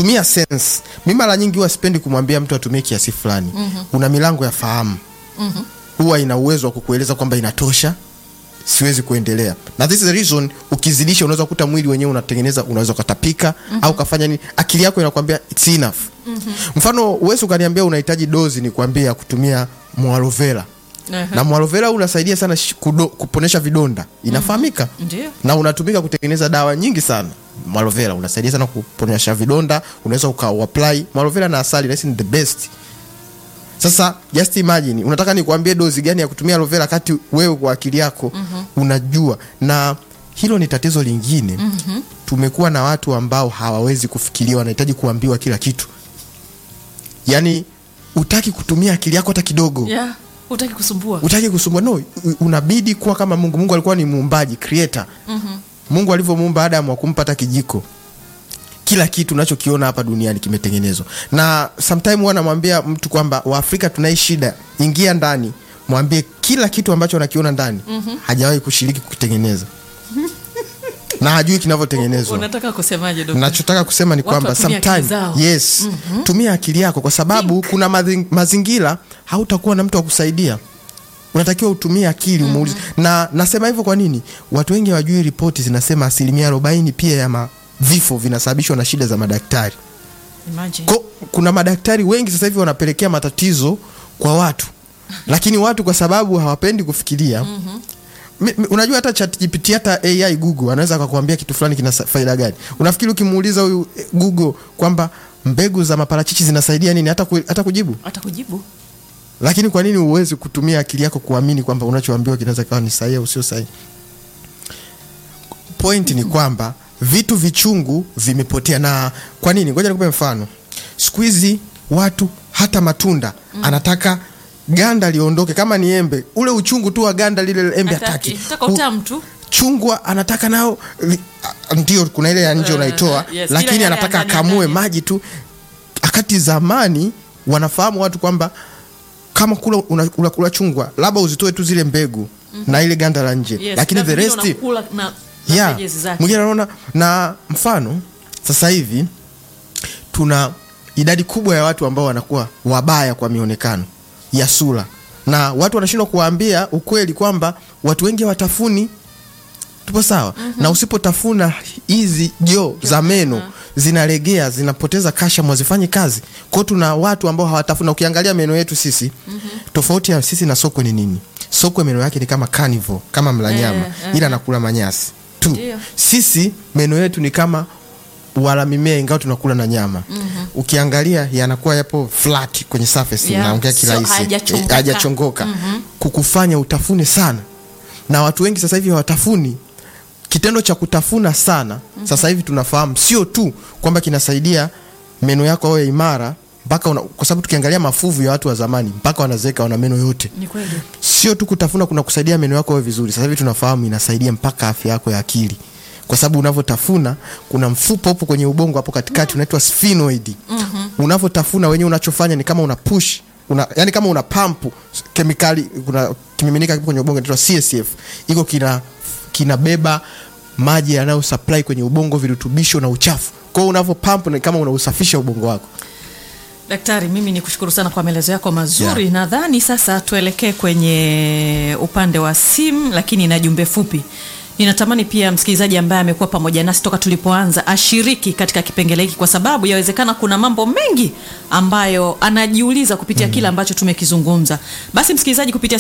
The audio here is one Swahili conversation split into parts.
tumia sense mi mara nyingi huwa sipendi kumwambia mtu atumie kiasi fulani mm-hmm. una milango ya fahamu mm-hmm. huwa ina uwezo wa kukueleza kwamba inatosha siwezi kuendelea na this is the reason ukizidisha unaweza kukuta mwili wenyewe unatengeneza unaweza ukatapika mm-hmm. au ukafanya nini akili yako inakwambia it's enough mm-hmm. mfano uwezi ukaniambia unahitaji dozi ni kuambia ya kutumia mwalovera Aha. na mwalovera unasaidia sana shi- kudo, kuponesha vidonda inafahamika Ndio. na unatumika kutengeneza dawa nyingi sana mwalovera unasaidia sana kuponesha vidonda unaweza ukauapply mwalovera na asali nahisi ni the best sasa just imagine unataka nikuambie dozi gani ya kutumia aloe vera kati wewe kwa akili yako mm-hmm. unajua na hilo ni tatizo lingine mm-hmm. tumekuwa na watu ambao hawawezi kufikiria wanahitaji kuambiwa kila kitu yaani utaki kutumia akili yako hata kidogo Yeah, hutaki kusumbua. utaki kusumbua no u- unabidi kuwa kama mungu mungu alikuwa ni muumbaji creator mm-hmm. mungu alivyomuumba adamu akumpa hata kijiko kila kitu unachokiona hapa duniani kimetengenezwa na sometime huwa namwambia mtu kwamba waafrika tunai shida ingia ndani mwambie kila kitu ambacho anakiona ndani mm-hmm. hajawahi kushiriki kukitengeneza na hajui kinavyotengenezwa Unataka kusemaje dokta? nachotaka kusema ni Watu kwamba watumie akili sometime zao. yes mm-hmm. tumia akili yako kwa sababu kuna mazi, mazingira hautakuwa na mtu wa kusaidia unatakiwa utumie akili umuulize na nasema hivyo kwa nini watu wengi hawajui ripoti zinasema asilimia arobaini pia ya ma vifo vinasababishwa na shida za madaktari Imagine. Ko, kuna madaktari wengi sasa hivi wanapelekea matatizo kwa watu lakini watu kwa sababu hawapendi kufikiria Mi- mi- unajua hata ChatGPT hata AI Google anaweza akakwambia kitu fulani kina sa- faida gani. Unafikiri ukimuuliza huyu eh, Google kwamba mbegu za maparachichi zinasaidia nini hata, ku, hata kujibu? Atakujibu. Lakini kwa nini uwezi kutumia akili yako kuamini kwamba unachoambiwa kinaweza kawa ni sahihi au sio sahihi? Point ni kwamba vitu vichungu vimepotea. Na kwa nini? Ngoja nikupe mfano. Siku hizi watu hata matunda mm. anataka ganda liondoke, kama ni embe, ule uchungu tu wa ganda lile embe hataki. Nataka U- utamu tu. chungwa anataka nao li- a- ndio kuna ile ya nje Eh, unaitoa yes, lakini ile ya anataka ndani, akamue ndani. maji tu wakati zamani wanafahamu watu kwamba kama kula una- unakula chungwa labda uzitoe tu zile mbegu na ile ganda la nje Yes, lakini na the vingine rest unakula na na yeah, veggies zake. mwingine anaona na mfano sasa hivi tuna idadi kubwa ya watu ambao wanakuwa wabaya kwa mionekano ya sura na watu wanashindwa kuwaambia ukweli kwamba watu wengi watafuni tupo sawa mm-hmm. na usipotafuna hizi joo za meno zinalegea zinapoteza kasha mwazifanye kazi kwao tuna watu ambao hawatafuna ukiangalia meno yetu sisi mm-hmm. tofauti ya sisi na sokwe ni nini sokwe meno yake ni kama carnivore kama mla nyama Eh, eh. ila anakula manyasi tu Ndio. sisi meno yetu ni kama wala mimea ingawa tunakula na nyama mm-hmm. ukiangalia yanakuwa yapo flat kwenye surface Yeah, naongea so kirahisi hayajachongoka. Eh, hajachongoka mm-hmm. kukufanya utafune sana na watu wengi sasa hivi hawatafuni kitendo cha kutafuna sana mm-hmm. sasa hivi tunafahamu sio tu kwamba kinasaidia meno yako awe imara mpaka una- kwa sababu tukiangalia mafuvu ya watu wa zamani mpaka wanazeeka wana meno yote Ni kweli. sio tu kutafuna kuna kusaidia meno yako yawe vizuri sasa hivi tunafahamu inasaidia mpaka afya yako ya akili kwa sababu unavyotafuna kuna mfupa upo kwenye ubongo hapo katikati unaitwa sphenoid mm-hmm. unavyotafuna wenyewe unachofanya ni kama una push una, yani kama una pampu kemikali kuna kimiminika kipo kwenye ubongo inaitwa CSF iko kina kinabeba maji yanayo supply kwenye ubongo virutubisho na uchafu kwa hiyo unavyo pump ni kama unausafisha ubongo wako Daktari, mimi ni kushukuru sana kwa maelezo yako mazuri. Yeah. Nadhani sasa tuelekee kwenye upande wa simu, lakini na jumbe fupi. Ninatamani pia msikilizaji ambaye amekuwa pamoja nasi toka tulipoanza ashiriki katika kipengele hiki, kwa sababu yawezekana kuna mambo mengi ambayo anajiuliza kupitia kile ambacho tumekizungumza. Basi msikilizaji, kupitia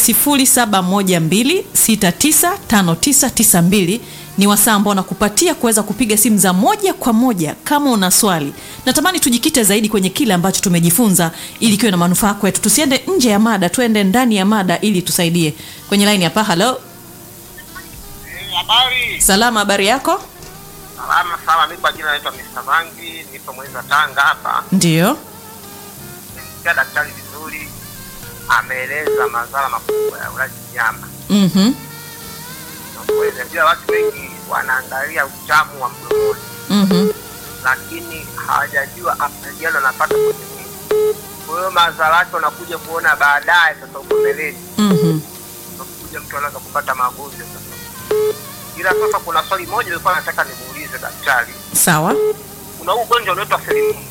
0712695992 ni wasaa ambao nakupatia kuweza kupiga simu za moja kwa moja kama una swali. Natamani tujikite zaidi kwenye kile ambacho tumejifunza ili kiwe na manufaa kwetu. Tusiende nje ya mada, tuende ndani ya mada ili tusaidie. Kwenye line hapa, halo. Eh, Habari. Salama, habari yako? Salama sana. Mimi kwa jina naitwa Mr. Mangi, nipo Mweza Tanga hapa. Ndio. Nimesikia daktari vizuri ameeleza madhara makubwa ya ulaji nyama. Mhm. Na kweli najua watu wengi wanaangalia utamu wa mdomoni, Mhm. lakini hawajajua athari gani wanapata kwenye mwili. Kwa hiyo madhara yake wanakuja kuona baadaye, sasa huko mbeleni Mhm. unakuja mtu anaweza kupata magonjwa sasa. Ila sasa kuna swali moja nilikuwa nataka nimuulize daktari. Sawa. Kuna huu ugonjwa unaitwa selimundu